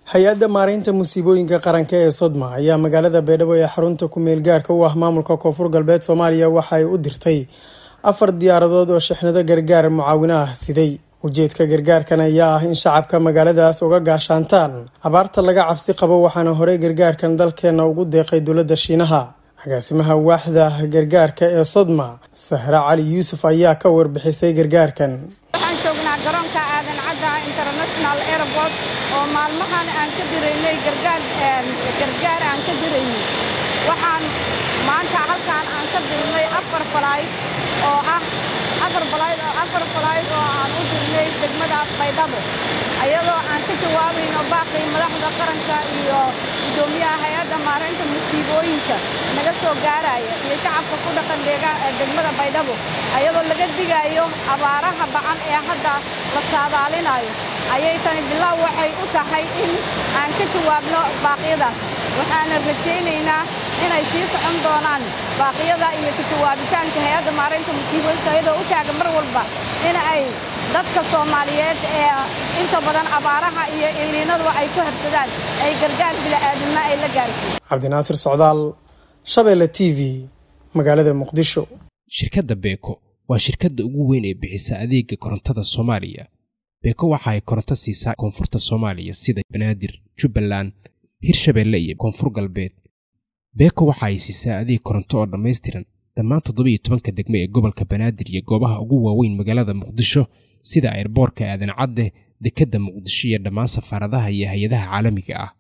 hay-adda maareynta musiibooyinka qaranka ee sodma ayaa magaalada baydhabo ee xarunta ku-meel gaarka u ah maamulka koonfur galbeed soomaaliya waxa ay u dirtay afar diyaaradood oo shixnado gargaar mucaawino ah siday ujeedka gargaarkan ayaa ah in shacabka magaaladaas uga gaashaantaan abaarta laga cabsi qabo waxaana horey gargaarkan dalkeena ugu deeqay dowladda shiinaha agaasimaha waaxda gargaarka ee sodma sahre cali yuusuf ayaa ka warbixisay gargaarkan waxaan joognaa garoonka aadan cadda international airport oo maalmahan aan ka diraynay gargaar aan ka diraynay waxaan maanta halkaan aan ka dirnay afar falayd oo ah afar falayd oo afar falayd oo aan u dirnay degmada baydhabo ayadoo aan ka jawaabayno baaqii madaxda qaranka iyo gudoomiyaha hay-adda maareynta musiibooyinka naga soo gaaraya iyo shacabka ku dhaqan degmada baydhabo ayadoo laga digayo abaaraha bacan ee hadda la saadaalinayo ayay tani bilaaw waxay u tahay in aan ka jawaabno baaqyadaas waxaana rajaynaynaa inay sii socon doonaan baaqyada iyo ka jawaabitaanka hay-adda maareynta musiibooyinka ayadoo u taagan mar walba in ay dadka soomaaliyeed ee inta badan abaaraha iyo iliinadu ay ku habsadaan ay gargaar bila'aadinimo ay la gaarsiin cabdinaasir socdaal shabeelle t v magaalada muqdisho shirkadda beeko waa shirkadda ugu weyn ee bixisa adeega korontada soomaaliya beeko waxa ay koronto siisaa koonfurta soomaaliya sida banaadir jubbaland hirshabeelle iyo koonfur galbeed beeko waxa ay siisaa adeeg koronto oo dhammaystiran dhammaan toddobiyo tobanka degme ee gobolka banaadir iyo goobaha ugu waaweyn magaalada muqdisho sida airboorka aadan cadde dekedda muqdisho iyo dhammaan safaaradaha iyo hay-adaha caalamiga ah